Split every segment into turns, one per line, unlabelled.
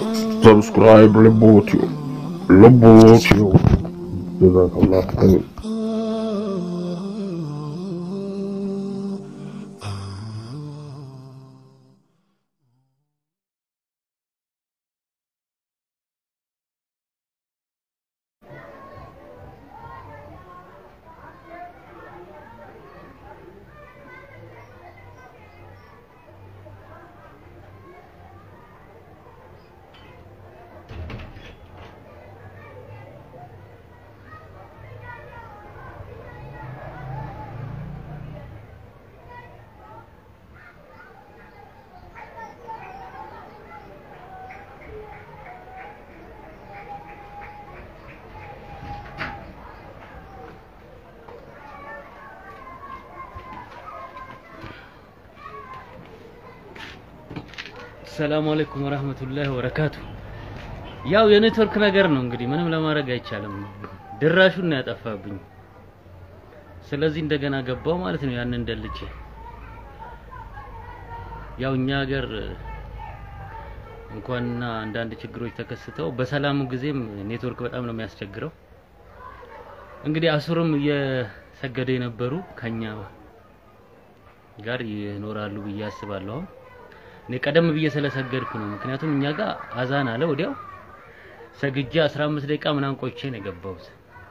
ሰብስክራይብ ልቦትዮ ልቦትዮ ጀዛከላህ ኸይር
ሰላም አለይኩም ወራህመቱላሂ ወበረካቱ። ያው የኔትወርክ ነገር ነው እንግዲህ ምንም ለማድረግ አይቻልም። ድራሹን ነው ያጠፋብኝ። ስለዚህ እንደገና ገባው ማለት ነው ያንን ደልቼ። ያው እኛ ሀገር እንኳንና አንዳንድ ችግሮች ተከስተው በሰላሙ ጊዜም ኔትወርክ በጣም ነው የሚያስቸግረው። እንግዲህ አሱርም እየሰገደ የነበሩ ከኛ ጋር ይኖራሉ ብዬ አስባለሁ። አሁን እኔ ቀደም ብዬ ስለሰገድኩ ነው። ምክንያቱም እኛ ጋር አዛን አለ ወዲያው ሰግጄ 15 ደቂቃ ምናምን ቆይቼ ነው የገባሁት።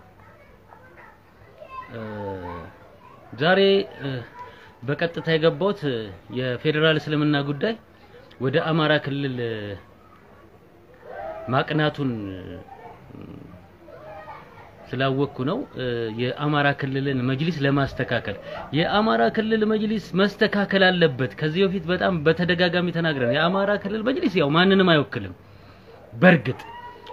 ዛሬ በቀጥታ የገባሁት የፌዴራል እስልምና ጉዳይ ወደ አማራ ክልል ማቅናቱን ስላወቅኩ ነው። የአማራ ክልልን መጅሊስ ለማስተካከል የአማራ ክልል መጅሊስ መስተካከል አለበት። ከዚህ በፊት በጣም በተደጋጋሚ ተናግረን የአማራ ክልል መጅሊስ ያው ማንንም አይወክልም። በእርግጥ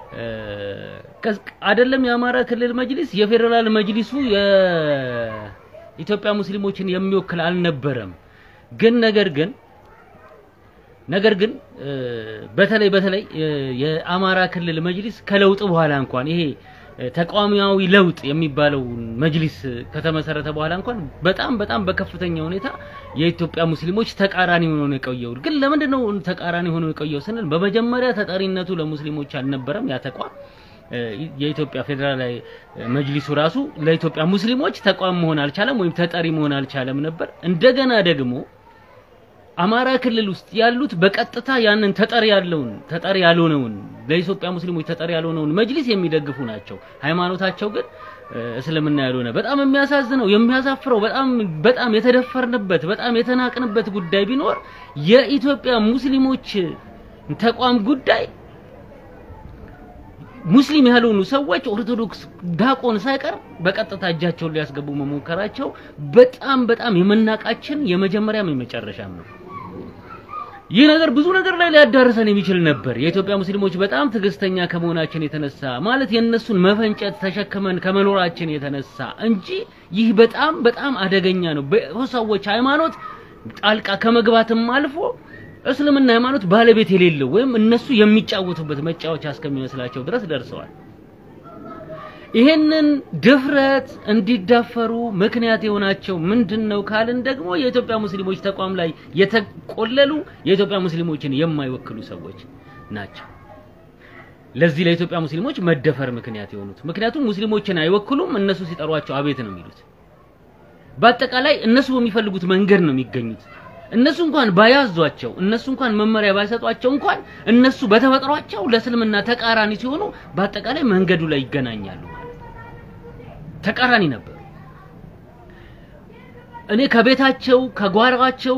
አይደለም የአማራ ክልል መጅሊስ የፌዴራል መጅሊሱ የኢትዮጵያ ሙስሊሞችን የሚወክል አልነበረም። ግን ነገር ግን ነገር ግን በተለይ በተለይ የአማራ ክልል መጅሊስ ከለውጥ በኋላ እንኳን ይሄ ተቃዋሚያዊ ለውጥ የሚባለው መጅሊስ ከተመሰረተ በኋላ እንኳን በጣም በጣም በከፍተኛ ሁኔታ የኢትዮጵያ ሙስሊሞች ተቃራኒ ሆኖ ነው የቆየው። ግን ለምንድን ነው ተቃራኒ ሆኖ የቆየው ስንል በመጀመሪያ ተጠሪነቱ ለሙስሊሞች አልነበረም። ያ ተቋም የኢትዮጵያ ፌዴራላዊ መጅሊሱ ራሱ ለኢትዮጵያ ሙስሊሞች ተቋም መሆን አልቻለም፣ ወይም ተጠሪ መሆን አልቻለም ነበር። እንደገና ደግሞ አማራ ክልል ውስጥ ያሉት በቀጥታ ያንን ተጠሪ ያለውን ተጠሪ ያልሆነውን ለኢትዮጵያ ሙስሊሞች ተጠሪ ያልሆነውን መጅሊስ የሚደግፉ ናቸው። ሃይማኖታቸው ግን እስልምና ያልሆነ በጣም የሚያሳዝነው የሚያሳፍረው በጣም በጣም የተደፈርንበት በጣም የተናቅንበት ጉዳይ ቢኖር የኢትዮጵያ ሙስሊሞች ተቋም ጉዳይ ሙስሊም ያልሆኑ ሰዎች ኦርቶዶክስ ዳቆን ሳይቀር በቀጥታ እጃቸውን ሊያስገቡ መሞከራቸው በጣም በጣም የመናቃችን የመጀመሪያም የመጨረሻም ነው። ይህ ነገር ብዙ ነገር ላይ ሊያዳርሰን የሚችል ነበር። የኢትዮጵያ ሙስሊሞች በጣም ትዕግስተኛ ከመሆናችን የተነሳ ማለት የእነሱን መፈንጨት ተሸክመን ከመኖራችን የተነሳ እንጂ ይህ በጣም በጣም አደገኛ ነው። በሰዎች ሃይማኖት ጣልቃ ከመግባትም አልፎ እስልምና ሃይማኖት ባለቤት የሌለው ወይም እነሱ የሚጫወቱበት መጫወቻ እስከሚመስላቸው ድረስ ደርሰዋል። ይሄንን ድፍረት እንዲዳፈሩ ምክንያት የሆናቸው ምንድን ነው ካልን ደግሞ የኢትዮጵያ ሙስሊሞች ተቋም ላይ የተቆለሉ የኢትዮጵያ ሙስሊሞችን የማይወክሉ ሰዎች ናቸው። ለዚህ ለኢትዮጵያ ሙስሊሞች መደፈር ምክንያት የሆኑት ምክንያቱም ሙስሊሞችን አይወክሉም። እነሱ ሲጠሯቸው አቤት ነው የሚሉት። በአጠቃላይ እነሱ በሚፈልጉት መንገድ ነው የሚገኙት። እነሱ እንኳን ባያዟቸው እነሱ እንኳን መመሪያ ባይሰጧቸው እንኳን እነሱ በተፈጥሯቸው ለእስልምና ተቃራኒ ሲሆኑ በአጠቃላይ መንገዱ ላይ ይገናኛሉ ማለት ተቃራኒ ነበሩ። እኔ ከቤታቸው ከጓሯቸው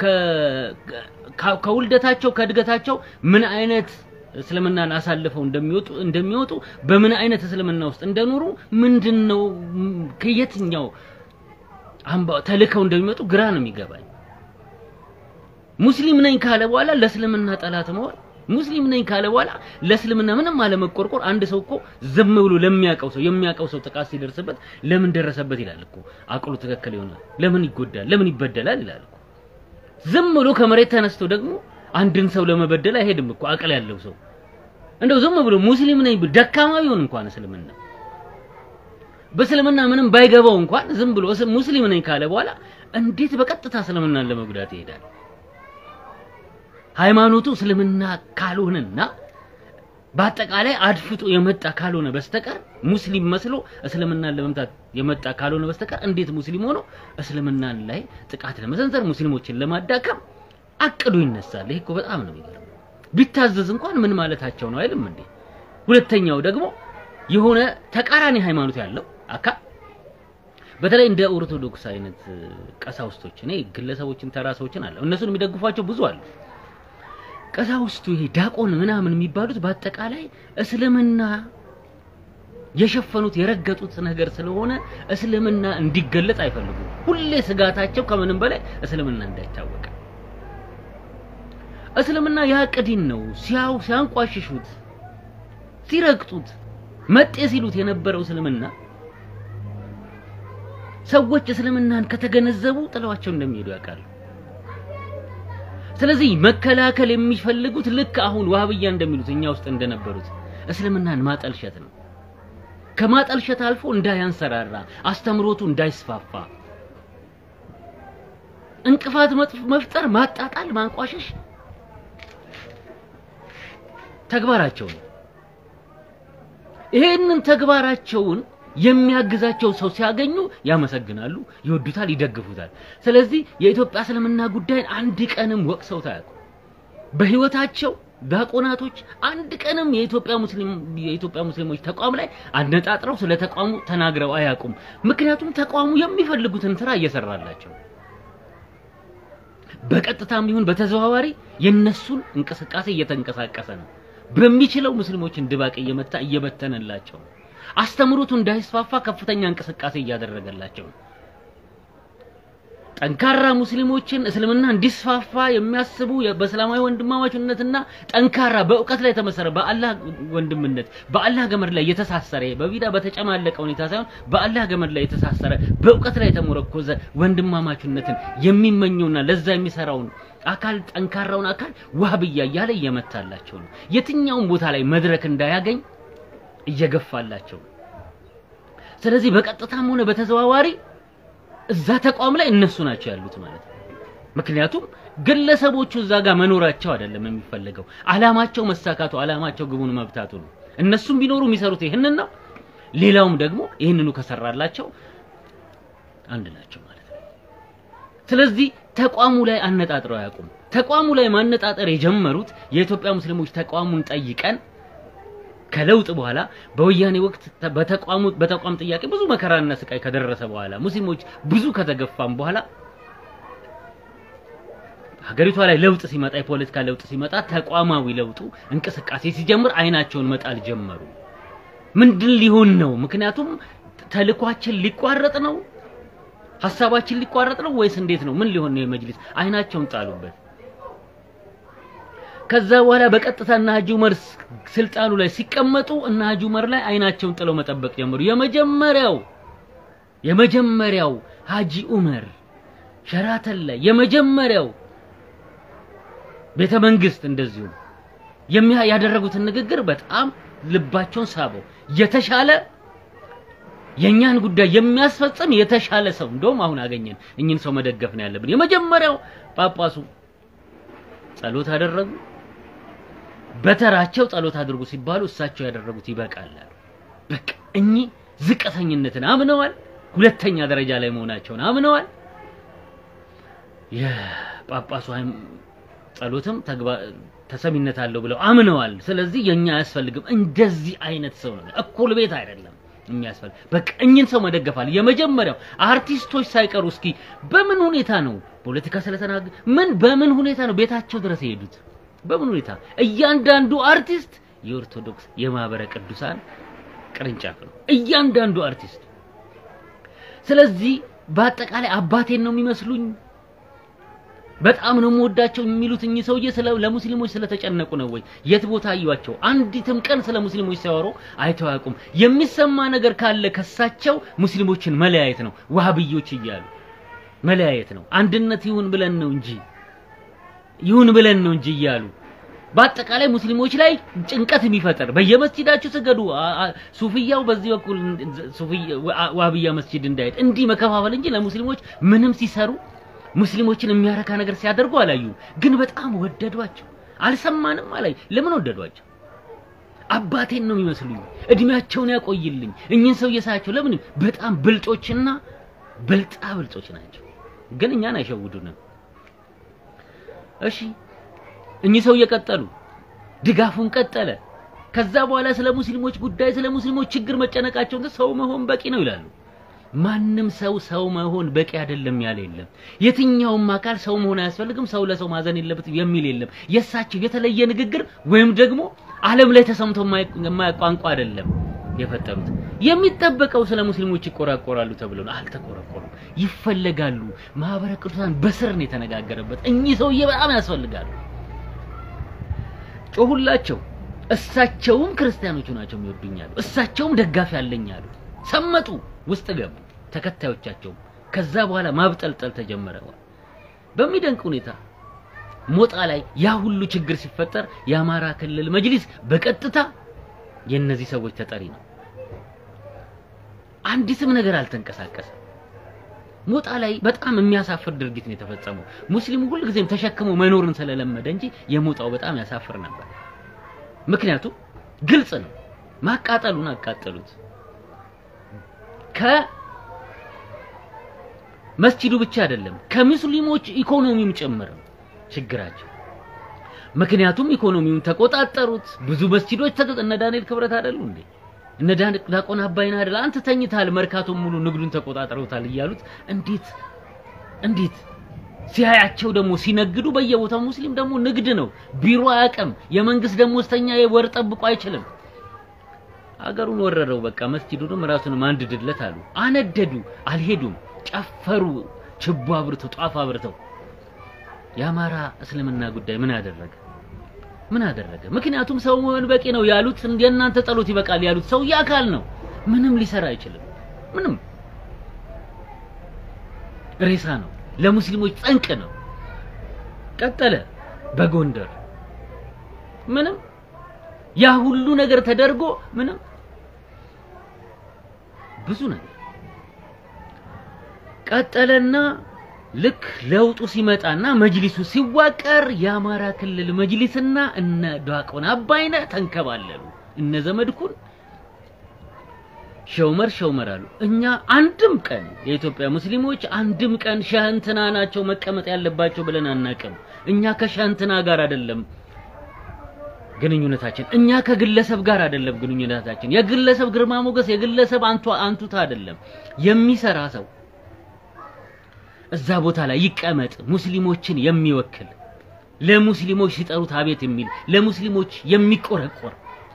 ከውልደታቸው ከእድገታቸው ምን አይነት እስልምናን አሳልፈው እንደሚወጡ እንደሚወጡ በምን አይነት እስልምና ውስጥ እንደኖሩ ምንድነው ከየትኛው አምባ ተልከው እንደሚመጡ ግራ ነው የሚገባኝ። ሙስሊም ነኝ ካለ በኋላ ለእስልምና ጠላት መሆን፣ ሙስሊም ነኝ ካለ በኋላ ለእስልምና ምንም አለመቆርቆር። አንድ ሰው እኮ ዝም ብሎ ለሚያውቀው ሰው የሚያውቀው ሰው ጥቃት ሲደርስበት ለምን ደረሰበት ይላል እኮ። አቅሉ ትክክል ይሆናል። ለምን ይጎዳል፣ ለምን ይበደላል ይላል እኮ። ዝም ብሎ ከመሬት ተነስቶ ደግሞ አንድን ሰው ለመበደል አይሄድም እኮ አቅል ያለው ሰው። እንደው ዝም ብሎ ሙስሊም ነኝ ብሎ ደካማ ቢሆን እንኳን እስልምና በእስልምና ምንም ባይገባው እንኳን ዝም ብሎ ሙስሊም ነኝ ካለ በኋላ እንዴት በቀጥታ እስልምናን ለመጉዳት ይሄዳል? ሃይማኖቱ እስልምና ካልሆነና በአጠቃላይ አድፍጦ የመጣ ካልሆነ በስተቀር ሙስሊም መስሎ እስልምናን ለመምታት የመጣ ካልሆነ በስተቀር እንዴት ሙስሊም ሆኖ እስልምናን ላይ ጥቃት ለመሰንዘር ሙስሊሞችን ለማዳከም አቅዶ ይነሳል? ይሄ እኮ በጣም ነው የሚገርመው። ቢታዘዝ እንኳን ምን ማለታቸው ነው አይልም እንዴ? ሁለተኛው ደግሞ የሆነ ተቃራኒ ሃይማኖት ያለው አካል በተለይ እንደ ኦርቶዶክስ አይነት ቀሳውስቶች እኔ ግለሰቦችን ተራ ሰዎችን አለ እነሱን የሚደግፏቸው ብዙ አሉ። ቀሳውስቱ ይሄ ዳቆን ምናምን የሚባሉት በአጠቃላይ እስልምና የሸፈኑት የረገጡት ነገር ስለሆነ እስልምና እንዲገለጥ አይፈልጉም። ሁሌ ስጋታቸው ከምንም በላይ እስልምና እንዳይታወቅ። እስልምና ያቅዲን ነው ሲያው ሲያንቋሽሹት ሲረግጡት መጤ ሲሉት የነበረው እስልምና ሰዎች እስልምናን ከተገነዘቡ ጥለዋቸው እንደሚሄዱ ያውቃሉ። ስለዚህ መከላከል የሚፈልጉት ልክ አሁን ዋህብያ እንደሚሉት እኛ ውስጥ እንደነበሩት እስልምናን ማጠልሸት ነው። ከማጠልሸት አልፎ እንዳያንሰራራ፣ አስተምሮቱ እንዳይስፋፋ፣ እንቅፋት መፍጠር፣ ማጣጣል፣ ማንቋሸሽ ተግባራቸው ነው። ይሄንን ተግባራቸውን የሚያግዛቸው ሰው ሲያገኙ ያመሰግናሉ፣ ይወዱታል፣ ይደግፉታል። ስለዚህ የኢትዮጵያ እስልምና ጉዳይን አንድ ቀንም ወቅሰው ታያውቁ። በህይወታቸው ዲያቆናቶች አንድ ቀንም የኢትዮጵያ ሙስሊም የኢትዮጵያ ሙስሊሞች ተቋም ላይ አነጣጥረው ስለ ተቋሙ ተናግረው አያውቁም። ምክንያቱም ተቋሙ የሚፈልጉትን ስራ እየሰራላቸው በቀጥታም ይሁን በተዘዋዋሪ የነሱን እንቅስቃሴ እየተንቀሳቀሰ ነው። በሚችለው ሙስሊሞችን ድባቅ እየመታ እየበተነላቸው ነው። አስተምሮቱ እንዳይስፋፋ ከፍተኛ እንቅስቃሴ እያደረገላቸው ነው። ጠንካራ ሙስሊሞችን እስልምና እንዲስፋፋ የሚያስቡ በእስላማዊ ወንድማማችነትና ጠንካራ በእውቀት ላይ የተመሰረ በአላህ ወንድምነት በአላህ ገመድ ላይ የተሳሰረ በቢዳ በተጨማለቀ ሁኔታ ሳይሆን በአላህ ገመድ ላይ የተሳሰረ በእውቀት ላይ የተሞረኮዘ ወንድማማችነትን የሚመኘውና ለዛ የሚሰራውን አካል ጠንካራውን አካል ዋህብያ እያለ እየመታላቸው ነው። የትኛውም ቦታ ላይ መድረክ እንዳያገኝ እየገፋላቸው ነው። ስለዚህ በቀጥታም ሆነ በተዘዋዋሪ እዛ ተቋም ላይ እነሱ ናቸው ያሉት ማለት ነው። ምክንያቱም ግለሰቦቹ እዛ ጋር መኖራቸው አይደለም የሚፈለገው፣ አላማቸው መሳካቱ፣ አላማቸው ግቡን መብታቱ ነው። እነሱም ቢኖሩ የሚሰሩት ይህንን ነው። ሌላውም ደግሞ ይህንኑ ከሰራላቸው አንድ ናቸው ማለት ነው። ስለዚህ ተቋሙ ላይ አነጣጥረው አያውቁም። ተቋሙ ላይ ማነጣጠር የጀመሩት የኢትዮጵያ ሙስሊሞች ተቋሙን ጠይቀን ከለውጥ በኋላ በወያኔ ወቅት በተቋሙ በተቋም ጥያቄ ብዙ መከራና ስቃይ ከደረሰ በኋላ ሙስሊሞች ብዙ ከተገፋም በኋላ ሀገሪቷ ላይ ለውጥ ሲመጣ የፖለቲካ ለውጥ ሲመጣ ተቋማዊ ለውጡ እንቅስቃሴ ሲጀምር አይናቸውን መጣል ጀመሩ። ምንድን ሊሆን ነው? ምክንያቱም ተልኳችን ሊቋረጥ ነው፣ ሀሳባችን ሊቋረጥ ነው ወይስ እንዴት ነው? ምን ሊሆን ነው? የመጅሊስ አይናቸውን ጣሉበት። ከዛ በኋላ በቀጥታ እና ሀጂ ዑመር ስልጣኑ ላይ ሲቀመጡ እና ሀጂ ዑመር ላይ አይናቸውን ጥለው መጠበቅ ጀመሩ። የመጀመሪያው የመጀመሪያው ሀጂ ዑመር ሸራተን ላይ የመጀመሪያው ቤተ መንግስት እንደዚሁ የሚያ ያደረጉትን ንግግር በጣም ልባቸውን ሳበው። የተሻለ የኛን ጉዳይ የሚያስፈጽም የተሻለ ሰው እንደውም አሁን አገኘን። እኚህን ሰው መደገፍ ነው ያለብን። የመጀመሪያው ጳጳሱ ጸሎት አደረጉ። በተራቸው ጸሎት አድርጉ ሲባሉ እሳቸው ያደረጉት ይበቃል። በቃ እኚህ ዝቅተኝነትን አምነዋል። ሁለተኛ ደረጃ ላይ መሆናቸውን አምነዋል። የጳጳሱ ጸሎትም ተሰሚነት አለው ብለው አምነዋል። ስለዚህ የኛ አያስፈልግም። እንደዚህ አይነት ሰው ነው፣ እኩል ቤት አይደለም የሚያስፈልግ። በቃ እኚህን ሰው መደገፋል። የመጀመሪያው አርቲስቶች ሳይቀሩ እስኪ በምን ሁኔታ ነው ፖለቲካ ስለተናገ ምን በምን ሁኔታ ነው ቤታቸው ድረስ የሄዱት? በምን ሁኔታ? እያንዳንዱ አርቲስት የኦርቶዶክስ የማህበረ ቅዱሳን ቅርንጫፍ ነው፣ እያንዳንዱ አርቲስት። ስለዚህ በአጠቃላይ አባቴን ነው የሚመስሉኝ በጣም ነው የምወዳቸው የሚሉት እኚህ ሰውዬ ስለ ለሙስሊሞች ስለተጨነቁ ነው ወይ? የት ቦታ አዩዋቸው? አንዲትም ቀን ስለ ሙስሊሞች ሲያወሩ አይተው አያውቁም። የሚሰማ ነገር ካለ ከሳቸው ሙስሊሞችን መለያየት ነው፣ ዋሃብዮች እያሉ መለያየት ነው። አንድነት ይሁን ብለን ነው እንጂ ይሁን ብለን ነው እንጂ እያሉ በአጠቃላይ ሙስሊሞች ላይ ጭንቀት የሚፈጠር በየመስጂዳችሁ ስገዱ፣ ሱፍያው በዚህ በኩል ዋሃብያ መስጂድ እንዳይሄድ እንዲህ መከፋፈል እንጂ ለሙስሊሞች ምንም ሲሰሩ ሙስሊሞችን የሚያረካ ነገር ሲያደርጉ አላዩ። ግን በጣም ወደዷቸው። አልሰማንም አላይ። ለምን ወደዷቸው? አባቴን ነው የሚመስሉኝ። እድሜያቸውን ያቆይልኝ። እኚህን ሰው እየሳያቸው ለምን በጣም ብልጦችና ብልጣ ብልጦች ናቸው፣ ግን እኛን አይሸውዱንም። እሺ እኚህ ሰው እየቀጠሉ ድጋፉን ቀጠለ። ከዛ በኋላ ስለ ሙስሊሞች ጉዳይ ስለ ሙስሊሞች ችግር መጨነቃቸውን ሰው መሆን በቂ ነው ይላሉ። ማንም ሰው ሰው መሆን በቂ አይደለም ያለ የለም። የትኛውም አካል ሰው መሆን አያስፈልግም፣ ሰው ለሰው ማዘን የለበትም የሚል የለም። የእሳቸው የተለየ ንግግር ወይም ደግሞ ዓለም ላይ ተሰምቶ የማያውቅ ቋንቋ አይደለም የፈጠሩት። የሚጠበቀው ስለ ሙስሊሞች ይቆራቆራሉ ተብሎ ነው። አልተቆረቆሩም። ይፈለጋሉ። ማህበረ ቅዱሳን በስር ነው የተነጋገረበት። እኚህ ሰውዬ በጣም ያስፈልጋሉ። ጮሁላቸው። እሳቸውም ክርስቲያኖቹ ናቸው የሚወዱኛሉ፣ እሳቸውም ደጋፊ አለኛሉ። ሰመጡ፣ ውስጥ ገቡ ተከታዮቻቸውም። ከዛ በኋላ ማብጠልጠል ተጀመረ። በሚደንቅ ሁኔታ ሞጣ ላይ ያ ሁሉ ችግር ሲፈጠር የአማራ ክልል መጅሊስ በቀጥታ የእነዚህ ሰዎች ተጠሪ ነው። አንዲትም ነገር አልተንቀሳቀሰም። ሞጣ ላይ በጣም የሚያሳፍር ድርጊት ነው የተፈጸመው። ሙስሊሙ ሁልጊዜም ተሸክሞ መኖርን ስለለመደ እንጂ የሞጣው በጣም ያሳፍር ነበር። ምክንያቱም ግልጽ ነው። ማቃጠሉን አቃጠሉት። ከመስጂዱ ብቻ አይደለም ከሙስሊሞች ኢኮኖሚም ጭምር ነው ችግራቸው። ምክንያቱም ኢኮኖሚውን ተቆጣጠሩት። ብዙ መስጂዶች ተቀ እነ ዳንኤል ክብረት አይደሉ እንዴ? እነ ዲያቆን አባይን አይደል? አንተ ተኝታል፣ መርካቶን ሙሉ ንግዱን ተቆጣጠሩታል እያሉት እንዴት እንዴት ሲያያቸው ደግሞ ሲነግዱ በየቦታው ሙስሊም ደግሞ ንግድ ነው፣ ቢሮ አያውቅም። የመንግስት ደሞዝተኛ ወር ጠብቆ አይችልም። አገሩን ወረረው። በቃ መስጂዱንም ራሱንም አንድድለት አሉ። አነደዱ፣ አልሄዱም፣ ጨፈሩ፣ ችቦ አብርተው ጧፍ አብርተው። የአማራ እስልምና ጉዳይ ምን አደረገ? ምን አደረገ? ምክንያቱም ሰው መሆን በቂ ነው ያሉት የእናንተ ጸሎት ይበቃል ያሉት ሰው አካል ነው። ምንም ሊሰራ አይችልም። ምንም ሬሳ ነው። ለሙስሊሞች ጠንቅ ነው። ቀጠለ በጎንደር ምንም ያ ሁሉ ነገር ተደርጎ ምንም ብዙ ነገር ቀጠለና ልክ ለውጡ ሲመጣና መጅሊሱ ሲዋቀር የአማራ ክልል መጅሊስና እነ ዲያቆን አባይነህ ተንከባለሉ። እነ ዘመድኩን ሸውመር ሸውመር አሉ። እኛ አንድም ቀን የኢትዮጵያ ሙስሊሞች አንድም ቀን ሸህንትና ናቸው መቀመጥ ያለባቸው ብለን አናቅም። እኛ ከሸህንትና ጋር አይደለም ግንኙነታችን። እኛ ከግለሰብ ጋር አይደለም ግንኙነታችን። የግለሰብ ግርማ ሞገስ፣ የግለሰብ አንቱ አንቱታ አይደለም። የሚሰራ ሰው እዛ ቦታ ላይ ይቀመጥ፣ ሙስሊሞችን የሚወክል ለሙስሊሞች ሲጠሩት አቤት የሚል ለሙስሊሞች የሚቆረቆር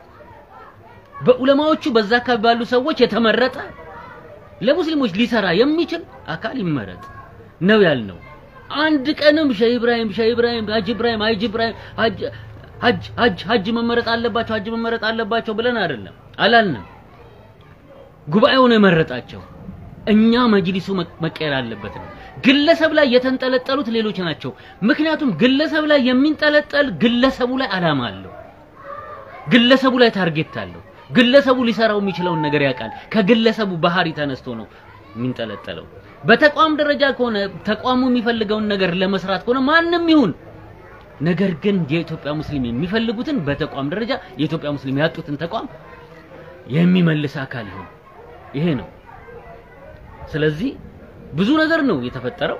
በዑለማዎቹ በዛ አካባቢ ባሉ ሰዎች የተመረጠ ለሙስሊሞች ሊሰራ የሚችል አካል ይመረጥ ነው ያልነው። አንድ ቀንም ሼህ ኢብራሂም ሼህ ኢብራሂም ሀጅ ኢብራሂም ሀጅ ኢብራሂም ሀጅ ሀጅ ሀጅ ሀጅ መመረጥ አለባቸው ሀጅ መመረጥ አለባቸው ብለን አይደለም አላልንም። ጉባኤው ነው የመረጣቸው። እኛ መጅሊሱ መቀየር አለበት ነው። ግለሰብ ላይ የተንጠለጠሉት ሌሎች ናቸው። ምክንያቱም ግለሰብ ላይ የሚንጠለጠል ግለሰቡ ላይ አላማ አለው። ግለሰቡ ላይ ታርጌት አለው። ግለሰቡ ሊሰራው የሚችለውን ነገር ያውቃል። ከግለሰቡ ባህሪ ተነስቶ ነው የሚንጠለጠለው። በተቋም ደረጃ ከሆነ ተቋሙ የሚፈልገውን ነገር ለመስራት ከሆነ ማንም ይሁን ነገር ግን የኢትዮጵያ ሙስሊም የሚፈልጉትን በተቋም ደረጃ የኢትዮጵያ ሙስሊም ያጡትን ተቋም የሚመልስ አካል ይሁን። ይሄ ነው። ስለዚህ ብዙ ነገር ነው የተፈጠረው።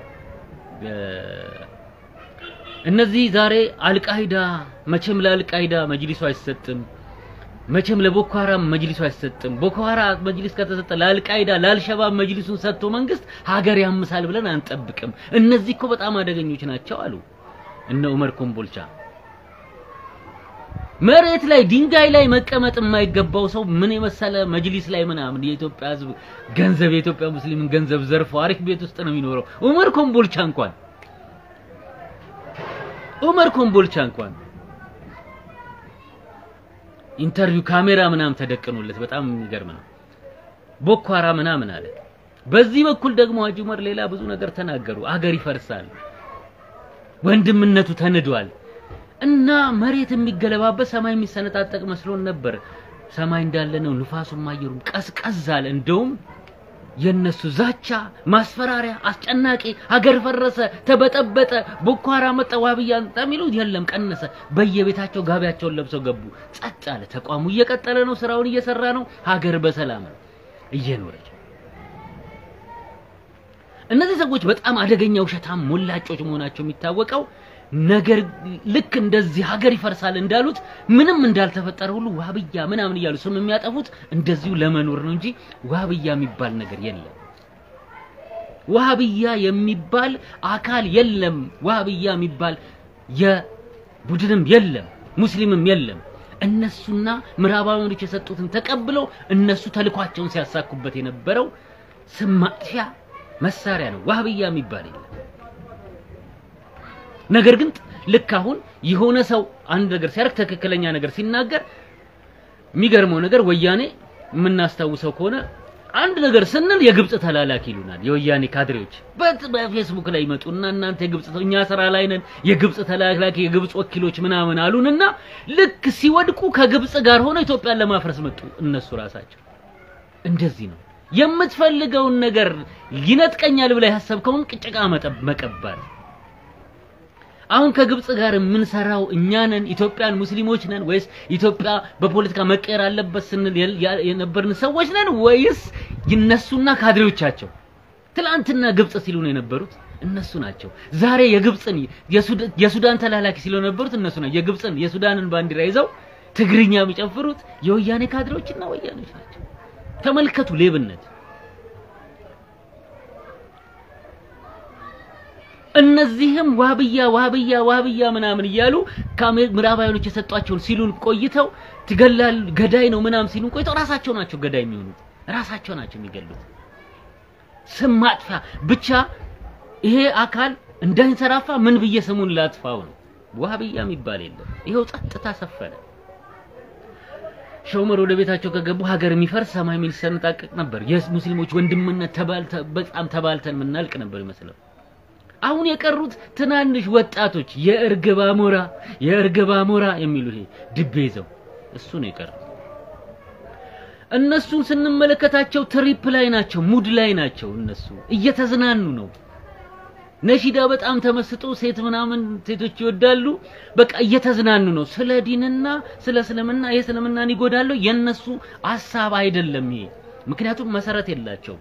እነዚህ ዛሬ አልቃይዳ መቼም ለአልቃይዳ መጅሊሱ አይሰጥም። መቼም ለቦኮ ሐራም መጅሊሱ አይሰጥም። ቦኮ ሐራም መጅሊስ ከተሰጠ ለአልቃይዳ ለአልሸባብ መጅሊሱን ሰጥቶ መንግስት ሀገር ያምሳል ብለን አንጠብቅም። እነዚህ እኮ በጣም አደገኞች ናቸው አሉ እነ ዑመር ኮምቦልቻ። መሬት ላይ ድንጋይ ላይ መቀመጥ የማይገባው ሰው ምን የመሰለ መጅሊስ ላይ ምናምን የኢትዮጵያ ሕዝብ ገንዘብ የኢትዮጵያ ሙስሊምን ገንዘብ ዘርፎ አሪፍ ቤት ውስጥ ነው የሚኖረው። ዑመር ኮምቦልቻ እንኳን ዑመር ኮምቦልቻ እንኳን ኢንተርቪው ካሜራ ምናምን ተደቅኖለት በጣም የሚገርም ነው። ቦኮ ሐራም ምናምን አለ። በዚህ በኩል ደግሞ ሀጂ ዑመር ሌላ ብዙ ነገር ተናገሩ። አገር ይፈርሳል፣ ወንድምነቱ ተንዷል እና መሬት የሚገለባበት ሰማይ የሚሰነጣጠቅ መስሎን ነበር። ሰማይ እንዳለ ነው፣ ንፋሱም አየሩም ቀዝቀዝ አለ። እንደውም የነሱ ዛቻ፣ ማስፈራሪያ፣ አስጨናቂ ሀገር ፈረሰ፣ ተበጠበጠ፣ ቦኮ ሃራም መጣ፣ ዋህብያ መጣ የሚሉት የለም ቀነሰ። በየቤታቸው ጋቢያቸውን ለብሰው ገቡ። ጸጥ አለ። ተቋሙ እየቀጠለ ነው፣ ስራውን እየሰራ ነው። ሀገር በሰላም ነው እየኖረች። እነዚህ ሰዎች በጣም አደገኛ ውሸታም ሞላጮች መሆናቸው የሚታወቀው ነገር ልክ እንደዚህ ሀገር ይፈርሳል እንዳሉት ምንም እንዳልተፈጠረ ሁሉ ዋህብያ ምናምን እያሉ ስም የሚያጠፉት እንደዚሁ ለመኖር ነው እንጂ ዋህብያ የሚባል ነገር የለም። ዋህብያ የሚባል አካል የለም። ዋህብያ የሚባል የቡድንም የለም፣ ሙስሊምም የለም። እነሱና ምዕራባውያኖች የሰጡትን ተቀብለው እነሱ ተልኳቸውን ሲያሳኩበት የነበረው ስም ማጥፊያ መሳሪያ ነው። ዋህብያ የሚባል የለም። ነገር ግን ልክ አሁን የሆነ ሰው አንድ ነገር ሲያደርግ ትክክለኛ ነገር ሲናገር የሚገርመው ነገር ወያኔ የምናስታውሰው ከሆነ አንድ ነገር ስንል የግብጽ ተላላኪ ይሉናል። የወያኔ ካድሬዎች በት- በፌስቡክ ላይ ይመጡና እናንተ የግብጽ እኛ ስራ ላይ ነን የግብጽ ተላላኪ የግብጽ ወኪሎች ምናምን አሉንና ልክ ሲወድቁ ከግብጽ ጋር ሆነው ኢትዮጵያን ለማፍረስ መጡ እነሱ ራሳቸው። እንደዚህ ነው የምትፈልገውን ነገር ይነጥቀኛል ብላ ያሰብከውን ጭቃ መጠብ መቀባት አሁን ከግብጽ ጋር የምንሰራው እኛ ነን ኢትዮጵያን ሙስሊሞች ነን ወይስ ኢትዮጵያ በፖለቲካ መቀየር አለበት ስንል የል- ያ- የነበርን ሰዎች ነን ወይስ ይነሱና ካድሬዎቻቸው ትላንትና ግብጽ ሲሉ ነው የነበሩት እነሱ ናቸው ዛሬ የግብጽን የሱዳ- የሱዳን ተላላኪ ሲሉ የነበሩት እነሱ ናቸው የግብጽን የሱዳንን ባንዲራ ይዘው ትግርኛ የሚጨፍሩት የወያኔ ካድሬዎችና ወያኔዎች ናቸው ተመልከቱ ሌብነት እነዚህም ዋህብያ ዋህብያ ዋህብያ ምናምን እያሉ ከምዕራባውያኖች የሰጧቸውን ሲሉን ቆይተው ትገላል ገዳይ ነው ምናምን ሲሉን ቆይተው ራሳቸው ናቸው ገዳይ የሚሆኑት ራሳቸው ናቸው የሚገሉት ስም ማጥፊያ ብቻ ይሄ አካል እንዳይንሰራፋ ምን ብዬ ስሙን ላጥፋው ነው ዋህብያ የሚባል የለም ይኸው ጸጥታ ሰፈነ ሸውመር ወደ ቤታቸው ከገቡ ሀገር የሚፈርስ ሰማይ የሚሰነጣቀቅ ነበር የሙስሊሞች ወንድምነት ተባልተ በጣም ተባልተን የምናልቅ ነበር ይመስለው አሁን የቀሩት ትናንሽ ወጣቶች የእርግብ አሞራ የእርግብ አሞራ የሚሉ ይሄ ድቤ ይዘው እሱ ነው የቀሩት። እነሱን ስንመለከታቸው ትሪፕ ላይ ናቸው፣ ሙድ ላይ ናቸው። እነሱ እየተዝናኑ ነው። ነሺዳ በጣም ተመስጦ ሴት ምናምን ሴቶች ይወዳሉ። በቃ እየተዝናኑ ነው። ስለ ዲንና ስለ እስልምና ይሄ እስልምናን ይጎዳሉ የነሱ ሀሳብ አይደለም ይሄ። ምክንያቱም መሰረት የላቸውም።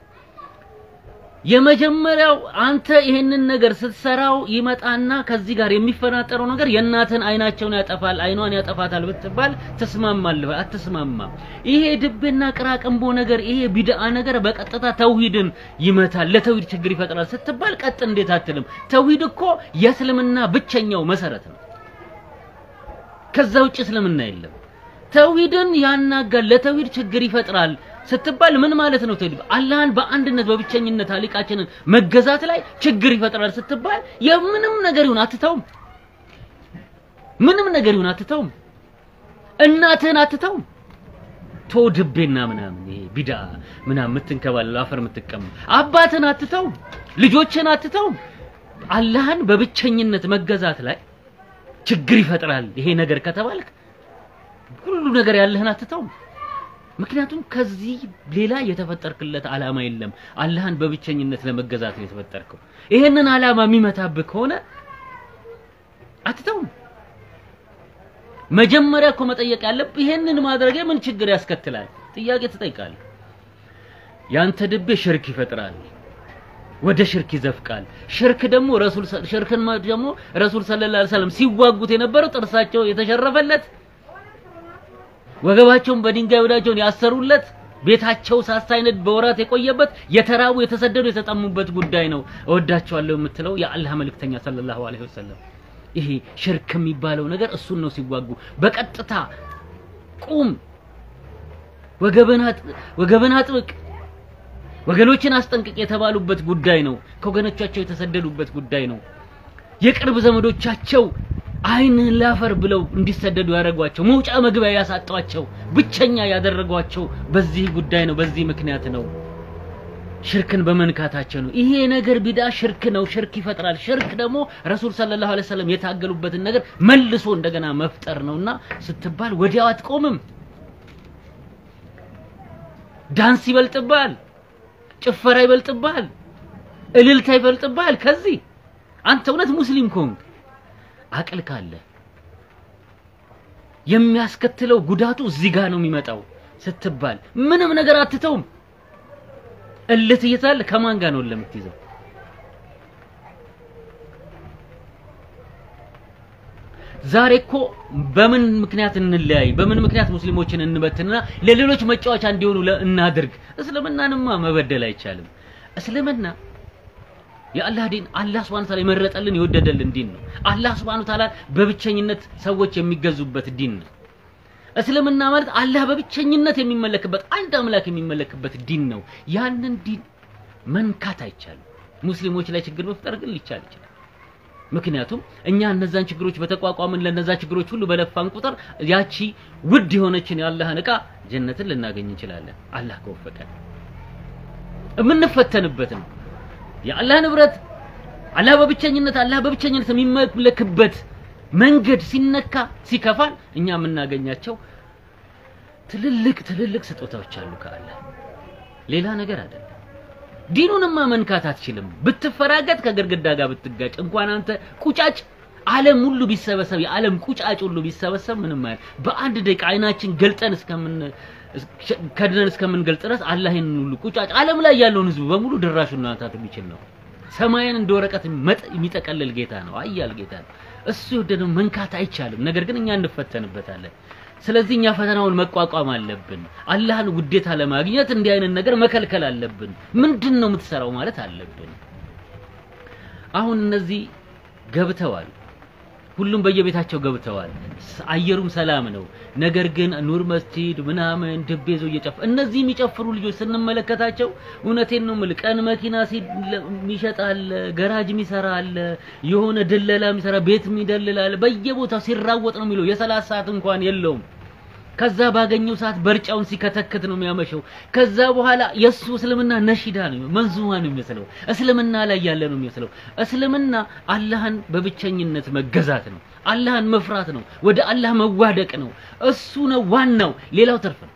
የመጀመሪያው አንተ ይሄንን ነገር ስትሰራው ይመጣና ከዚህ ጋር የሚፈናጠረው ነገር የእናትን አይናቸውን ያጠፋል፣ አይኗን ያጠፋታል ብትባል ትስማማለህ? አትስማማም። ይሄ ድብና ቅራቅንቦ ነገር ይሄ ቢድአ ነገር በቀጥታ ተውሂድን ይመታል፣ ለተውሂድ ችግር ይፈጥራል ስትባል ቀጥ እንዴት አትልም? ተውሂድ እኮ የእስልምና ብቸኛው መሰረት ነው። ከዛ ውጭ እስልምና የለም። ተውሂድን ያናጋል፣ ለተውሂድ ችግር ይፈጥራል ስትባል ምን ማለት ነው? ተውሂድ አላህን በአንድነት በብቸኝነት አሊቃችንን መገዛት ላይ ችግር ይፈጥራል ስትባል የምንም ነገር ይሁን አትተውም። ምንም ነገር ይሁን አትተውም። እናትህን አትተውም። ቶ ድቤና ምናምን ይሄ ቢዳ ምናምን የምትንከባለል አፈር የምትቀም አባትን አትተውም። ልጆችን አትተውም። አላህን በብቸኝነት መገዛት ላይ ችግር ይፈጥራል ይሄ ነገር ከተባልክ ሁሉ ነገር ያለህን አትተውም። ምክንያቱም ከዚህ ሌላ የተፈጠርክለት ዓላማ የለም። አላህን በብቸኝነት ለመገዛት ነው የተፈጠርከው። ይሄንን ዓላማ የሚመታብህ ከሆነ አትተውም። መጀመሪያ እኮ መጠየቅ ያለብህ ይሄንን ማድረግ ምን ችግር ያስከትላል? ጥያቄ ትጠይቃለህ። ያንተ ድቤ ሽርክ ይፈጥራል፣ ወደ ሽርክ ይዘፍቃል። ሽርክ ደግሞ ረሱል ሽርክን ደግሞ ረሱል ሰለላሁ ዐለይሂ ወሰለም ሲዋጉት የነበረው ጥርሳቸው የተሸረፈለት ወገባቸውን በድንጋይ ወዳቸውን ያሰሩለት ቤታቸው ሳሳይነት በወራት የቆየበት የተራቡ የተሰደዱ የተጠሙበት ጉዳይ ነው። እወዳቸዋለሁ የምትለው የአላህ መልእክተኛ ሰለላሁ ዐለይሂ ወሰለም ይሄ ሽርክ የሚባለው ነገር እሱን ነው ሲዋጉ በቀጥታ ቁም፣ ወገበን አጥብቅ፣ ወገኖችን አስጠንቅቅ የተባሉበት ጉዳይ ነው። ከወገኖቻቸው የተሰደዱበት ጉዳይ ነው። የቅርብ ዘመዶቻቸው አይንህን ላፈር ብለው እንዲሰደዱ ያደረጓቸው መውጫ መግቢያ ያሳጧቸው ብቸኛ ያደረጓቸው በዚህ ጉዳይ ነው። በዚህ ምክንያት ነው። ሽርክን በመንካታቸው ነው። ይሄ ነገር ቢዳ ሽርክ ነው። ሽርክ ይፈጥራል። ሽርክ ደግሞ ረሱል ሰለላሁ ዐለይሂ ወሰለም የታገሉበትን ነገር መልሶ እንደገና መፍጠር ነውና ስትባል ወዲያው አትቆምም። ዳንስ ይበልጥብሃል። ጭፈራ ይበልጥብሃል፣ እልልታ ይበልጥብሃል። ከዚህ አንተ እውነት ሙስሊም ከሆንክ አቅል ካለ የሚያስከትለው ጉዳቱ እዚህ ጋር ነው የሚመጣው ስትባል ምንም ነገር አትተውም። እልህ ትይዛለህ። ከማን ጋር ነው ለምትይዘው? ዛሬ እኮ በምን ምክንያት እንለያይ፣ በምን ምክንያት ሙስሊሞችን እንበትንና ለሌሎች መጫወቻ እንዲሆኑ ለ- እናድርግ? እስልምናንማ መበደል አይቻልም። እስልምና የአላህ ዲን አላህ Subhanahu Ta'ala የመረጠልን የወደደልን ዲን ነው። አላህ Subhanahu Ta'ala በብቸኝነት ሰዎች የሚገዙበት ዲን ነው። እስልምና ማለት አላህ በብቸኝነት የሚመለክበት አንድ አምላክ የሚመለክበት ዲን ነው። ያንን ዲን መንካት አይቻልም። ሙስሊሞች ላይ ችግር መፍጠር ግን ሊቻል ይችላል። ምክንያቱም እኛ እነዛን ችግሮች በተቋቋምን ለነዛ ችግሮች ሁሉ በለፋን ቁጥር ያቺ ውድ የሆነችን የአላህን ዕቃ ጀነትን ልናገኝ እንችላለን። አላህ ከወፈቀን የምንፈተንበት ነው። የአላህ ንብረት አላህ በብቸኝነት አላህ በብቸኝነት የሚመለክበት መንገድ ሲነካ ሲከፋን እኛ የምናገኛቸው ትልልቅ ትልልቅ ስጦታዎች አሉ ከአላህ ሌላ ነገር አይደለም። ዲኑንማ መንካት አትችልም። ብትፈራገጥ ከግድግዳ ጋር ብትጋጭ እንኳን አንተ ቁጫጭ ዓለም ሁሉ ቢሰበሰብ የዓለም ቁጫጭ ሁሉ ቢሰበሰብ ምንም አይደል። በአንድ ደቂቃ አይናችን ገልጠን እስከምን ከድነን እስከምንገልጥ ድረስ አላህ ይህንን ሁሉ ቁጫጭ ዓለም ላይ ያለውን ህዝብ በሙሉ ድራሹን ማንሳት የሚችል ነው። ሰማይን እንደ ወረቀት መጥ- የሚጠቀልል ጌታ ነው። አያል ጌታ ነው። እሱ የወደደው መንካት አይቻልም። ነገር ግን እኛ እንፈተንበታለን። ስለዚህ እኛ ፈተናውን መቋቋም አለብን። አላህን ውዴታ ለማግኘት እንዲህ አይነት ነገር መከልከል አለብን። ምንድን ነው የምትሰራው ማለት አለብን። አሁን እነዚህ ገብተዋል። ሁሉም በየቤታቸው ገብተዋል። ስ- አየሩም ሰላም ነው። ነገር ግን ኑር መስጂድ ምናምን ድቤ ይዘው እየጨፈ እነዚህ የሚጨፍሩ ልጆች ስንመለከታቸው እውነቴን ነው የምልህ ቀን መኪና ሲ- ለ- የሚሸጥ አለ፣ ገራጅ የሚሰራ አለ፣ የሆነ ድለላ የሚሰራ ቤት የሚደልል አለ። በየቦታው ሲራወጥ ነው የሚለው የሰላት ሰዓት እንኳን የለውም። ከዛ ባገኘው ሰዓት በርጫውን ሲከተክት ነው የሚያመሸው። ከዛ በኋላ የሱ እስልምና ነሺዳ ነው መንዙማ ነው የሚመስለው። እስልምና ላይ ያለ ነው የሚመስለው። እስልምና አላህን በብቸኝነት መገዛት ነው። አላህን መፍራት ነው። ወደ አላህ መዋደቅ ነው። እሱ ነው ዋናው። ሌላው ትርፍ ነው።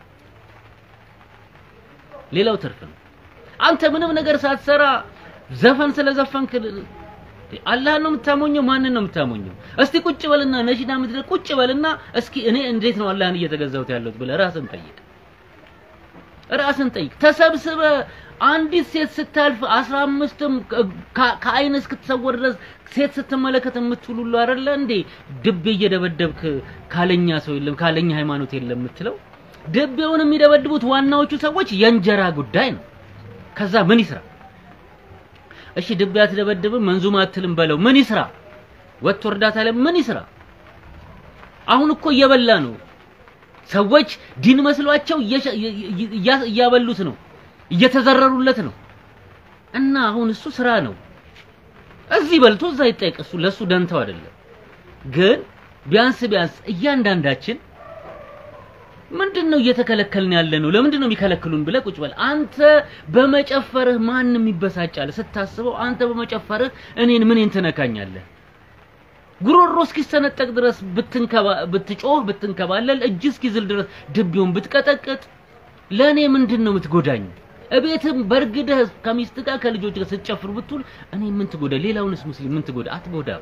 ሌላው ትርፍ ነው። አንተ ምንም ነገር ሳትሰራ ዘፈን ስለዘፈንክ አላህን ነው የምታሞኘው? ማንን ነው የምታሞኘው? እስቲ ቁጭ በልና ነሺዳ ምድር ቁጭ በልና እስኪ እኔ እንዴት ነው አላህን እየተገዛሁት ያለሁት ብለህ ራስን ጠይቅ። ራስን ጠይቅ። ተሰብስበ አንዲት ሴት ስታልፍ አስራ አምስትም ከአይን እስክትሰወር ድረስ ሴት ስትመለከት የምትውሉሉ አይደለ እንዴ? ድቤ እየደበደብክ ካለኛ ሰው የለም ካለኛ ሃይማኖት የለም የምትለው። ድቤውን የሚደበድቡት ዋናዎቹ ሰዎች የእንጀራ ጉዳይ ነው። ከዛ ምን ይስራ? እሺ ድቤ አትደበድብም መንዙማ አትልም በለው ምን ይስራ? ወጥቶ እርዳታ ላይ ምን ይስራ? አሁን እኮ እየበላ ነው። ሰዎች ዲን መስሏቸው እየሸ- እያ- እያበሉት ነው፣ እየተዘረሩለት ነው። እና አሁን እሱ ስራ ነው። እዚህ በልቶ እዛ ይጠየቅ። እሱ ለሱ ደንተው አይደለም። ግን ቢያንስ ቢያንስ እያንዳንዳችን ምንድን ነው እየተከለከልን ያለ ነው? ለምንድን ነው የሚከለክሉን ብለህ ቁጭ በል። አንተ በመጨፈርህ ማንም ይበሳጫል ስታስበው። አንተ በመጨፈርህ እኔን ምንን ትነካኛለህ? ጉሮሮ እስኪሰነጠቅ ድረስ ብትንከባ ብትጮህ ብትንከባለል እጅ እስኪዝል ድረስ ድቤውን ብትቀጠቅጥ ለእኔ ምንድን ነው የምትጎዳኝ? እቤትም በርግደህ ከሚስት ጋር ከልጆች ጋር ስትጨፍር ብትውል እኔ ምን ትጎዳ? ሌላውንስ ሙስሊም ምን ትጎዳ? አትጎዳም።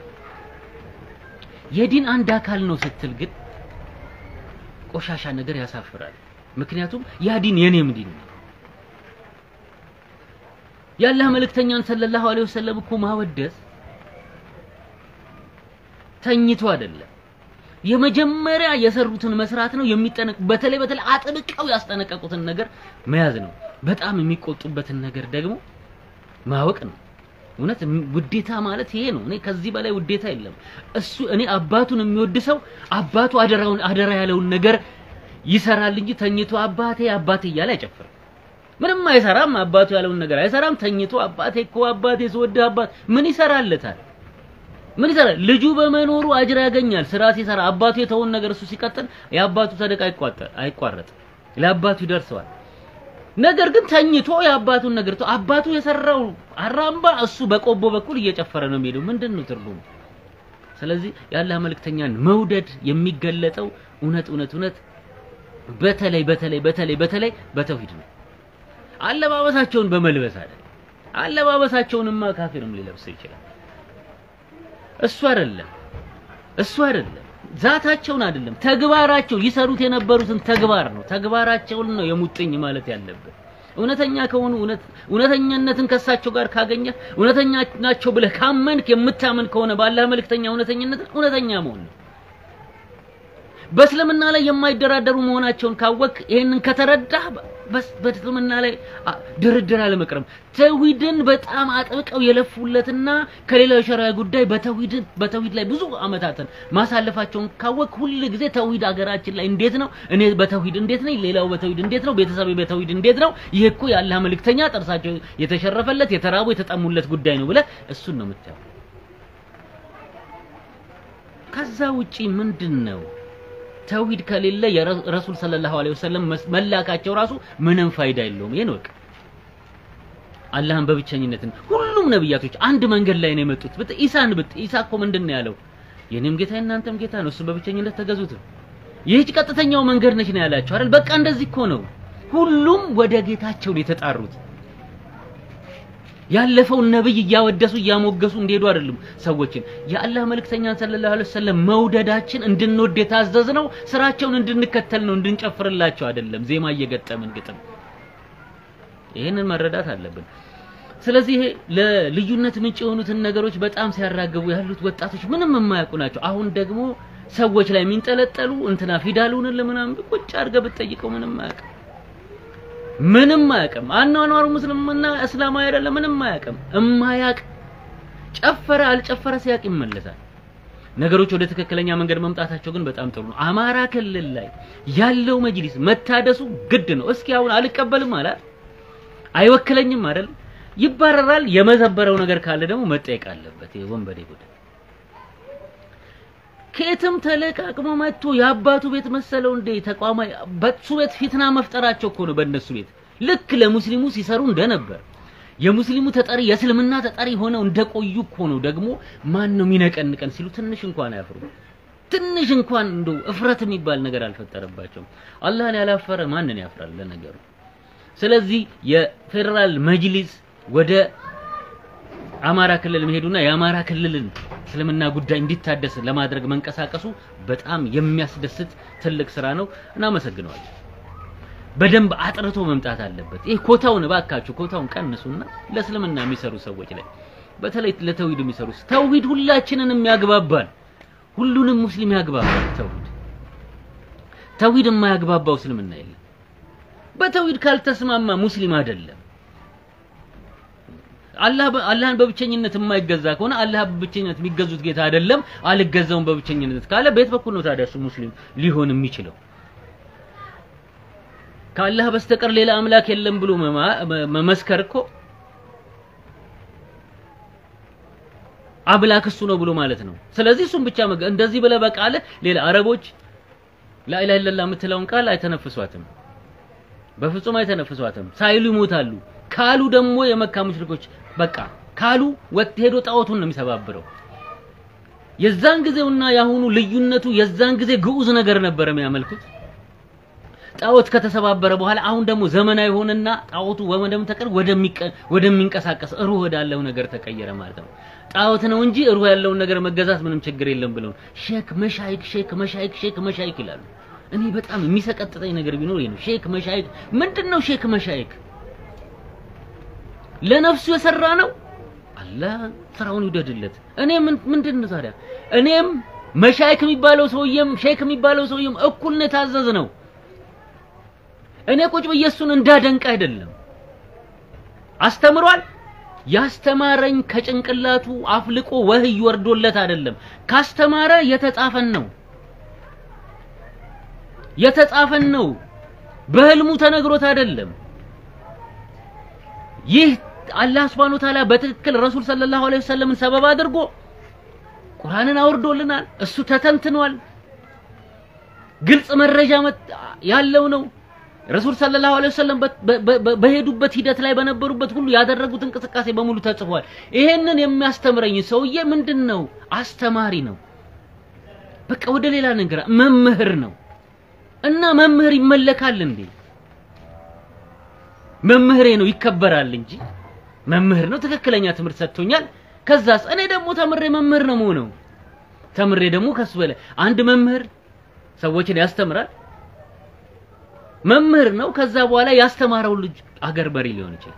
የዲን አንድ አካል ነው ስትል ግን ቆሻሻ ነገር ያሳፍራል። ምክንያቱም ያ ዲን የኔም ዲን ነው። የአላህ መልእክተኛን ሰለላሁ ዐለይሂ ወሰለም እኮ ማወደስ ተኝቶ አይደለም። የመጀመሪያ የሰሩትን መስራት ነው የሚጠነቅ በተለይ በተለይ አጥብቀው ያስጠነቀቁትን ነገር መያዝ ነው። በጣም የሚቆጡበትን ነገር ደግሞ ማወቅ ነው። እውነት ውዴታ ማለት ይሄ ነው። እኔ ከዚህ በላይ ውዴታ የለም። እሱ እኔ አባቱን የሚወድ ሰው አባቱ አደራውን አደራ ያለውን ነገር ይሰራል እንጂ ተኝቶ አባቴ አባቴ እያለ አይጨፍርም። ምንም አይሰራም። አባቱ ያለውን ነገር አይሰራም። ተኝቶ አባቴ እኮ አባቴ ስወድህ አባት ምን ይሰራለታል? ምን ይሰራል? ልጁ በመኖሩ አጅር ያገኛል። ስራ ሲሰራ አባቱ የተውን ነገር እሱ ሲቀጥል የአባቱ ሰደቃ አይቋጠር አይቋረጥም፣ ለአባቱ ይደርሰዋል። ነገር ግን ተኝቶ የአባቱን ነገር ተው አባቱ የሰራው አራምባ እሱ በቆቦ በኩል እየጨፈረ ነው የሚሄደው። ምንድን ነው ትርጉሙ? ስለዚህ የአላህ መልእክተኛን መውደድ የሚገለጠው እውነት እውነት እውነት በተለይ በተለይ በተለይ በተለይ በተውሂድ ነው። አለባበሳቸውን በመልበስ አይደለም። አለባበሳቸውንማ ካፊርም ሊለብስ ይችላል። እሱ አይደለም እሱ አይደለም ዛታቸውን አይደለም ተግባራቸው ይሰሩት የነበሩትን ተግባር ነው። ተግባራቸውን ነው የሙጥኝ ማለት ያለብን። እውነተኛ ከሆኑ እውነት እውነተኛነትን ከሳቸው ጋር ካገኘ እውነተኛ ናቸው ብለህ ካመንክ የምታመን ከሆነ ባላህ መልእክተኛ እውነተኝነትን እውነተኛ መሆን ነው። በእስልምና ላይ የማይደራደሩ መሆናቸውን ካወቅ ይሄንን ከተረዳህ በስ በእስልምና ላይ አ- ድርድር አለመቅረም ተውሂድን በጣም አጥብቀው የለፉለትና ከሌላው የሸሪዓ ጉዳይ በተውሂድ በተውሂድ ላይ ብዙ አመታትን ማሳለፋቸውን ካወቅ ሁል ጊዜ ተውሂድ አገራችን ላይ እንዴት ነው? እኔ በተውሂድ እንዴት ነኝ? ሌላው በተውሂድ እንዴት ነው? ቤተሰቤ በተውሂድ እንዴት ነው? ይሄ እኮ የአላህ መልእክተኛ ጥርሳቸው የተሸረፈለት የተራቡ የተጠሙለት ጉዳይ ነው ብለህ እሱን ነው የምታየው። ከዛ ውጪ ምንድን ነው? ተውሂድ ከሌለ የረሱል ሰለላሁ ዐለይሂ ወሰለም መስ- መላካቸው ራሱ ምንም ፋይዳ የለውም። ይሄን ወቅ አላህን በብቸኝነትን ሁሉም ነብያቶች አንድ መንገድ ላይ ነው የመጡት። ብት ኢሳን ብት ኢሳ እኮ ምንድን ነው ያለው? የኔም ጌታ የእናንተም ጌታ ነው፣ እሱ በብቸኝነት ተገዙት። ይህች ቀጥተኛው መንገድ ነች ነው ያላቸው አይደል? በቃ እንደዚህ እኮ ነው። ሁሉም ወደ ጌታቸው ነው የተጣሩት። ያለፈውን ነብይ እያወደሱ እያሞገሱ እንዲሄዱ አይደለም ሰዎችን የአላህ መልእክተኛ ሰለላሁ ዐለይሂ ወሰለም መውደዳችን እንድንወድ የታዘዝነው ስራቸውን እንድንከተል ነው እንድንጨፍርላቸው አይደለም ዜማ እየገጠምን ግጥም ይህንን መረዳት አለብን ስለዚህ ይሄ ለልዩነት ምንጭ የሆኑትን ነገሮች በጣም ሲያራግቡ ያሉት ወጣቶች ምንም የማያውቁ ናቸው አሁን ደግሞ ሰዎች ላይ የሚንጠለጠሉ እንትና ፊዳሉን ለምናምን ቁጭ አድርገህ ብትጠይቀው ምንም አያውቅም ምንም አያውቅም። አኗኗሩ ሙስሊምና እስላማዊ አይደለም፣ ምንም አያውቅም። እማያውቅ ጨፈረ አልጨፈረ ሲያውቅ ይመለሳል። ነገሮች ወደ ትክክለኛ መንገድ መምጣታቸው ግን በጣም ጥሩ ነው። አማራ ክልል ላይ ያለው መጅሊስ መታደሱ ግድ ነው። እስኪ አሁን አልቀበልም አለ አይወክለኝም አይደል? ይባረራል። የመዘበረው ነገር ካለ ደግሞ መጠየቅ አለበት። ይሄ ወንበዴ ቡድን ከየትም ተለቃቅሞ መጥቶ የአባቱ ቤት መሰለው እንዴ ተቋማዊ በሱ ቤት ፊትና መፍጠራቸው እኮ ነው። በእነሱ ቤት ልክ ለሙስሊሙ ሲሰሩ እንደነበር የሙስሊሙ ተጠሪ የእስልምና ተጠሪ ሆነው እንደቆዩ እኮ ነው። ደግሞ ማን ነው የሚነቀንቀን ሲሉ ትንሽ እንኳን አያፍሩ። ትንሽ እንኳን እንደው እፍረት የሚባል ነገር አልፈጠረባቸውም። አላህን ያላፈረ ማንን ያፍራል ለነገሩ። ስለዚህ የፌዴራል መጅሊስ ወደ አማራ ክልል መሄዱና የአማራ ክልልን እስልምና ጉዳይ እንዲታደስ ለማድረግ መንቀሳቀሱ በጣም የሚያስደስት ትልቅ ስራ ነው። እናመሰግነዋለን። በደንብ አጥርቶ መምጣት አለበት። ይህ ኮታውን እባካችሁ ኮታውን ቀንሱና ለእስልምና የሚሰሩ ሰዎች ላይ በተለይ ለተውሂድ የሚሰሩ ተውሂድ ሁላችንንም ያግባባል። ሁሉንም ሙስሊም ያግባባል። ተውሂድ ተውሂድ የማያግባባው እስልምና የለም። በተውሂድ ካልተስማማ ሙስሊም አይደለም። አላህ አላህን በብቸኝነት የማይገዛ ከሆነ አላህ በብቸኝነት የሚገዙት ጌታ አይደለም፣ አልገዛውም በብቸኝነት ካለ በየት በኩል ነው ታዲያ እሱ ሙስሊም ሊሆን የሚችለው? ከአላህ በስተቀር ሌላ አምላክ የለም ብሎ መመስከር እኮ አምላክ እሱ ነው ብሎ ማለት ነው። ስለዚህ እሱም ብቻ እንደዚህ ብለህ በቃልህ ሌላ አረቦች ላኢላሃ ኢለላህ የምትለውን ቃል አይተነፍሷትም፣ በፍጹም አይተነፍሷትም። ሳይሉ ይሞታሉ። ካሉ ደግሞ የመካ ሙሽሪኮች በቃ ካሉ ወጥ ሄዶ ጣዖቱን ነው የሚሰባብረው። የዛን ጊዜውና ያሁኑ ልዩነቱ የዛን ጊዜ ግዑዝ ነገር ነበር የሚያመልኩት። ጣዖት ከተሰባበረ በኋላ አሁን ደግሞ ዘመናዊ ሆነና ጣዖቱ ወመደም ተቀር ወደሚንቀሳቀስ ሩህ ወዳለው ነገር ተቀየረ ማለት ነው። ጣዖት ነው እንጂ ሩህ ያለውን ነገር መገዛት ምንም ችግር የለም ብለው ሼክ መሻይክ ሼክ መሻይክ ሼክ መሻይክ ይላሉ። እኔ በጣም የሚሰቀጥጠኝ ነገር ቢኖር ይሄ ነው። ሼክ መሻይክ ምንድነው? ሼክ መሻይክ ለነፍሱ የሰራ ነው። አላህ ስራውን ይውደድለት። እኔ ምንድን ነው ታዲያ? እኔም መሻይክ የሚባለው ሰውዬም ሼክ የሚባለው ሰውዬም እኩል ነው የታዘዝ ነው። እኔ ቁጭ ብዬ እሱን እንዳደንቅ አይደለም። አስተምሯል። ያስተማረኝ ከጭንቅላቱ አፍልቆ ወህይ ወርዶለት አይደለም። ካስተማረ የተጻፈን ነው የተጻፈን ነው። በህልሙ ተነግሮት አይደለም። ይህ አላህ Subhanahu Ta'ala በትክክል ረሱል ሰለላሁ ዐለይሂ ወሰለምን ሰበብ አድርጎ ቁርአንን አውርዶልናል። እሱ ተተንትኗል። ግልጽ መረጃ ያለው ነው። ረሱል ሰለላሁ ዐለይሂ ወሰለም በሄዱበት ሂደት ላይ በነበሩበት ሁሉ ያደረጉት እንቅስቃሴ በሙሉ ተጽፏል። ይሄንን የሚያስተምረኝ ሰውዬ ምንድን ነው? አስተማሪ ነው። በቃ ወደ ሌላ ነገር መምህር ነው። እና መምህር ይመለካል እንዴ? መምህሬ ነው ይከበራል እንጂ መምህር ነው ትክክለኛ ትምህርት ሰጥቶኛል። ከዛስ እኔ ደግሞ ተምሬ መምህር ነው የምሆነው። ተምሬ ደግሞ ከሱ በላይ አንድ መምህር ሰዎችን ያስተምራል። መምህር ነው። ከዛ በኋላ ያስተማረው ልጅ አገር በሪ ሊሆን ይችላል።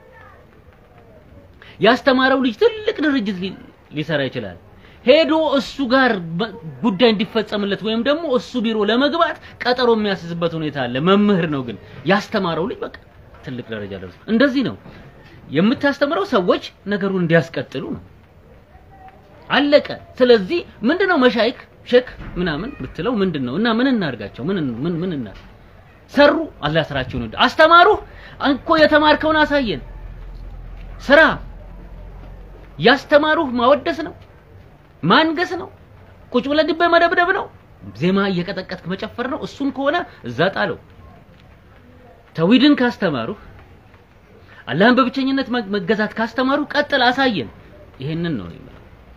ያስተማረው ልጅ ትልቅ ድርጅት ሊ- ሊሰራ ይችላል። ሄዶ እሱ ጋር በ- ጉዳይ እንዲፈጸምለት ወይም ደግሞ እሱ ቢሮ ለመግባት ቀጠሮ የሚያስይዝበት ሁኔታ አለ። መምህር ነው ግን ያስተማረው ልጅ በቃ ትልቅ ደረጃ ደርሶ እንደዚህ ነው የምታስተምረው ሰዎች ነገሩን እንዲያስቀጥሉ ነው። አለቀ። ስለዚህ ምንድነው መሻይክ ሼክ ምናምን ብትለው ምንድነው እና ምን እናርጋቸው? ምን ምን ምን እና ሰሩ አላህ ስራቸውን ወደ አስተማሩ እኮ የተማርከውን አሳየን። ስራ ያስተማሩህ ማወደስ ነው ማንገስ ነው ቁጭ ብለህ ድቤ መደብደብ ነው ዜማ እየቀጠቀጥክ መጨፈር ነው። እሱን ከሆነ እዛ ጣለው። ተውሂድን ካስተማሩህ አላህን በብቸኝነት መ- መገዛት ካስተማሩ ቀጥል፣ አሳየን። ይሄንን ነው የምለው።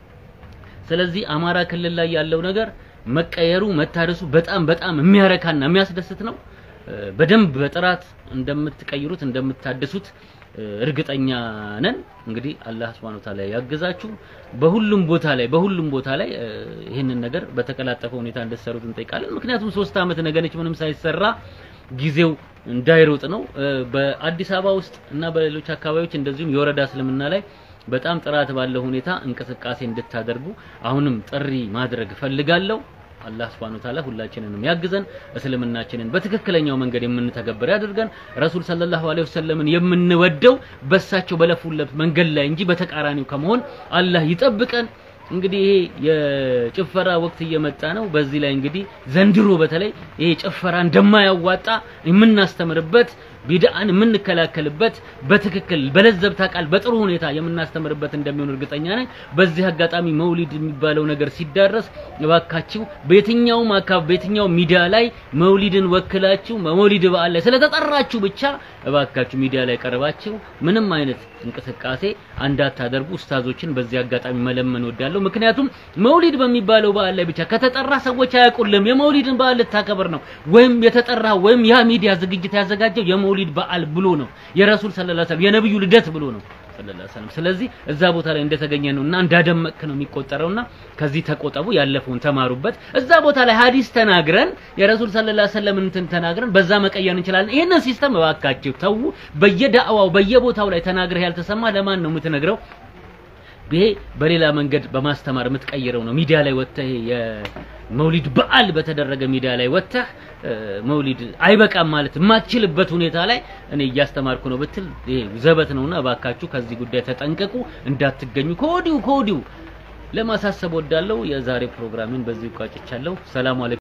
ስለዚህ አማራ ክልል ላይ ያለው ነገር መቀየሩ መታደሱ በጣም በጣም የሚያረካና የሚያስደስት ነው። እ፣ በደንብ በጥራት እንደምትቀይሩት እንደምታድሱት እ፣ እርግጠኛ ነን። እንግዲህ አላህ Subhanahu Wa Ta'ala ያግዛችሁ። በሁሉም ቦታ ላይ በሁሉም ቦታ ላይ እ፣ ይህንን ነገር በተቀላጠፈ ሁኔታ እንድትሰሩት እንጠይቃለን። ምክንያቱም ሶስት ዓመት ነገነች ምንም ሳይሰራ ጊዜው እንዳይሮጥ ነው። እ፣ በአዲስ አበባ ውስጥ እና በሌሎች አካባቢዎች እንደዚሁም የወረዳ እስልምና ላይ በጣም ጥራት ባለው ሁኔታ እንቅስቃሴ እንድታደርጉ አሁንም ጥሪ ማድረግ እፈልጋለሁ። አላህ Subhanahu Wa Ta'ala ሁላችንንም ያግዘን፣ እስልምናችንን በትክክለኛው መንገድ የምንተገብር ያድርገን። ረሱል ሰለላሁ ዐለይሂ ወሰለምን የምንወደው በሳቸው በለፉለት መንገድ ላይ እንጂ በተቃራኒው ከመሆን አላህ ይጠብቀን። እንግዲህ ይሄ የጭፈራ ወቅት እየመጣ ነው። በዚህ ላይ እንግዲህ ዘንድሮ በተለይ ይሄ ጭፈራ እንደማያዋጣ የምናስተምርበት ቢድአን የምንከላከልበት በትክክል በለዘብታ ቃል በጥሩ ሁኔታ የምናስተምርበት እንደሚሆን እርግጠኛ ነኝ። በዚህ አጋጣሚ መውሊድ የሚባለው ነገር ሲዳረስ እባካችሁ በየትኛውም አካባቢ በየትኛውም ሚዲያ ላይ መውሊድን ወክላችሁ መውሊድ በዓል ላይ ስለተጠራችሁ ብቻ እባካችሁ ሚዲያ ላይ ቀርባችሁ ምንም አይነት እንቅስቃሴ እንዳታደርጉ ኡስታዞችን በዚህ አጋጣሚ መለመን ወዳለሁ። ምክንያቱም መውሊድ በሚባለው በዓል ላይ ብቻ ከተጠራ ሰዎች አያውቁልም። የመውሊድን በዓል ልታከብር ነው ወይም የተጠራ ወይም ያ ሚዲያ ዝግጅት ያዘጋጀው የመውሊድ በዓል ብሎ ነው የረሱል ሰለላሁ ዐለይሂ ወሰለም የነብዩ ልደት ብሎ ነው ሰለላሁ ዐለይሂ ወሰለም። ስለዚህ እዛ ቦታ ላይ እንደተገኘ ነውና እንዳደመቅክ ነው የሚቆጠረውና ከዚህ ተቆጠቡ፣ ያለፈውን ተማሩበት። እዛ ቦታ ላይ ሐዲስ ተናግረን የረሱል ሰለላሁ ዐለይሂ ወሰለም እንትን ተናግረን በዛ መቀየር እንችላለን። ይሄንን ሲስተም እባካችሁ ተዉ። በየዳዕዋው በየቦታው ላይ ተናግረህ ያልተሰማ ለማን ነው የምትነግረው? ይሄ በሌላ መንገድ በማስተማር የምትቀይረው ነው። ሚዲያ ላይ ወጥተህ የመውሊድ በዓል በተደረገ ሚዲያ ላይ ወጥተህ እ፣ መውሊድ አይበቃም ማለት የማትችልበት ሁኔታ ላይ እኔ እያስተማርኩ ነው ብትል ይሄ ዘበት ነውና እባካችሁ ከዚህ ጉዳይ ተጠንቀቁ፣ እንዳትገኙ ከወዲሁ ከወዲሁ ለማሳሰብ ወዳለው የዛሬ ፕሮግራሜን በዚህ ቋጭቻለሁ። ሰላም አለይኩም።